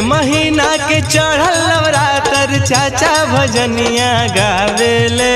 महीना के चढ़ल नवरातर चाचा भजनिया गावेले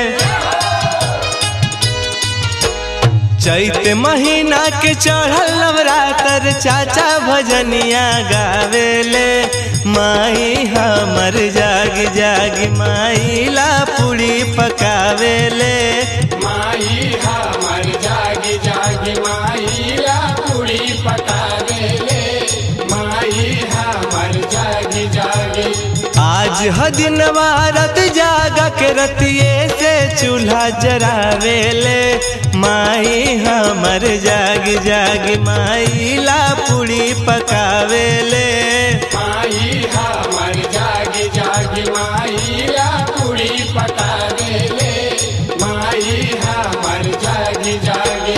चैत महीना के चढ़ल नवरातर चाचा भजनिया गावेले माई हमर जाग जाग माइला पूरी पकावेले माई हमर जागी जागी माईला पूरी पकावेले माई हमर जागी जागी आज ह दिनवा रत जागा के रतिये से चूल्हा जरावेले माई हमर जाग जाग माइला पूरी पकावेले माई हमर जागी जागी माईला पूरी पकावेले माई हमर जागी जागी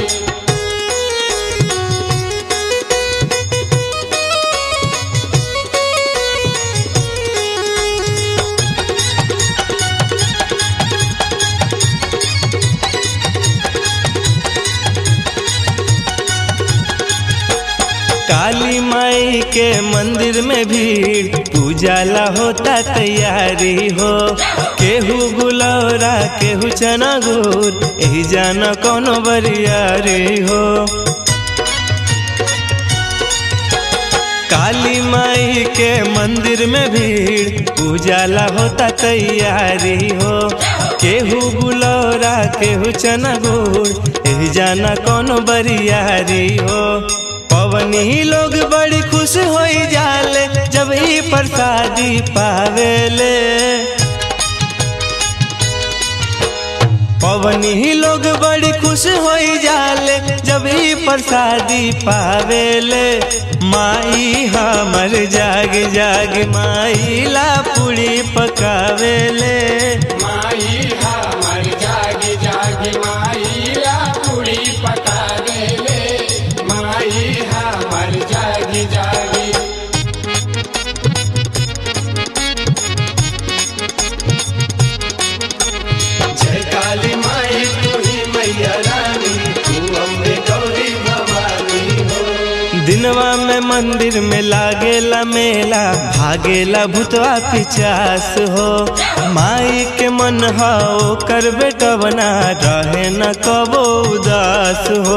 काली माई के मंदिर में भीड़ पूजा ला होता तैयारी हो केहू गुलौरा केहू चना गुड़ यही जाना कौनो बरियारी हो काली माई के मंदिर में भीड़ पूजा ला होता तैयारी हो केहू गुलौरा केहू चना गुड़ यही जाना कौनो बरियारी हो पवनी लोग बड़ी खुश हो जाले जब ही प्रसादी पावेले पवनी लोग बड़ी खुश हो जाले जब ही प्रसादी पावेले माई हमर जाग जाग माइला पूरी पकावेले माई हमर जागी जागी माईला पूरी पकावेले माई हमर जागी जागी जय काली माई तू ही मैया रानी तू अम्बे गौरी भवानी हो दिनवा में मंदिर में लागेला मेला भागेला भूतवा पिचास हो माई के मन हो कर बेटा बना रहे न कबो उदास हो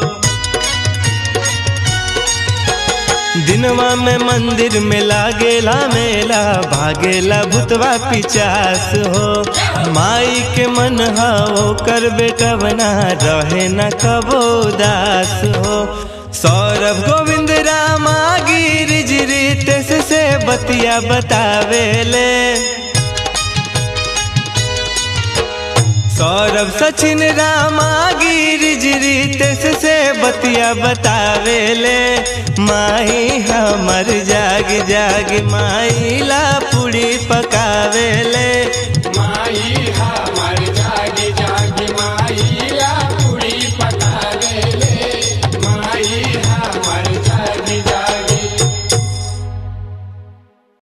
दिनवा में मंदिर में लागेला मेला भागेला भूतवा पिचास हो माई के मन हो कर बेटा बना रहे न कबो दास हो सौरभ गोविंद रामा गिरिज रितेश से बतिया बतावेले सौरभ सचिन रामा गिरिज रितेश से बतिया बतावेले माई हमर जाग जाग माइला पूरी पकावेले माई हमर